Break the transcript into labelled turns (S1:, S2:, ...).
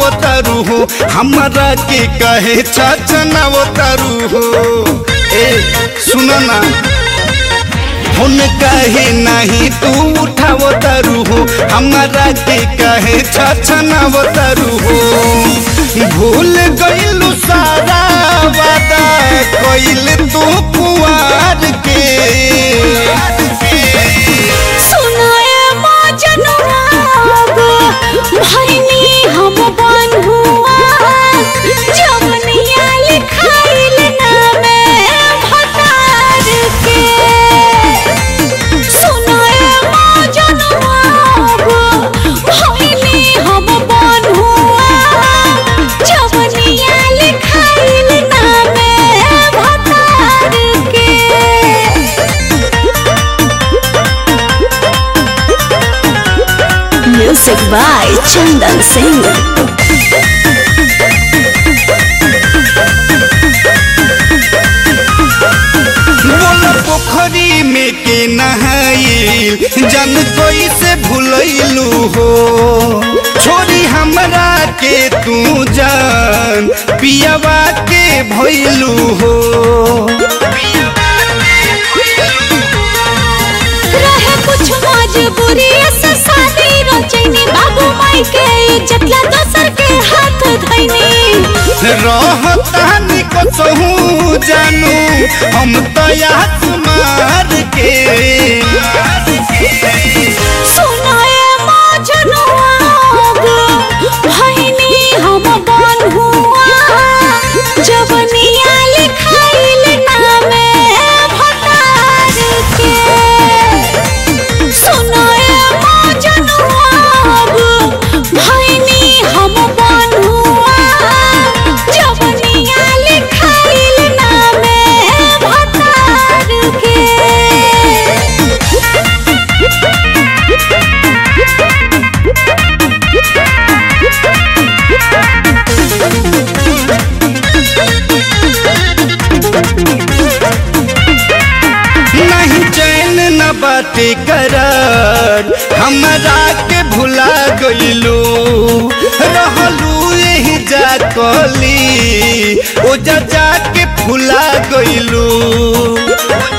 S1: तारू हो हमरा के कहे छचनाव तारू हो ए सुन ना हुन कहे नहीं तू उठाव तारू हो हमरा के कहे छचनाव तारू हो भूल गइलू सारा वादा कइल तू कुआर के
S2: सुनाए मजनुआ भैनी हम बन्हुआ जवनिया लिखाइल नामे भतार के सुनाए मजनुआ भैनी हम बन्हुआ जवनिया लिखाइल नामे भतार के Music by Chandan Singh.
S1: बोला पोखरी में के नहाइल जन कोई से भूलैलू हो छोरी हमरा के तू जान पियावा के भइलू हो
S2: रहे कुछ मजबूरी से शादी रचैनी बाबू माई के इज्जत ला दोसर के हाथ धैनी
S1: रहतानी कसहू जानू हम तयास मार के
S2: सुनाए मजनुआ भैनी हम बन्हुआ जवनिया लिखाइल नामे भतार के सुनाए मजनुआ भैनी हम बन्हुआ जवनिया लिखाइल नामे भतार के
S1: नहीं चैन न बाटे करार हमरा के भुला गइलू रहलू यही जा कली ओ जा जा के भुला गइलू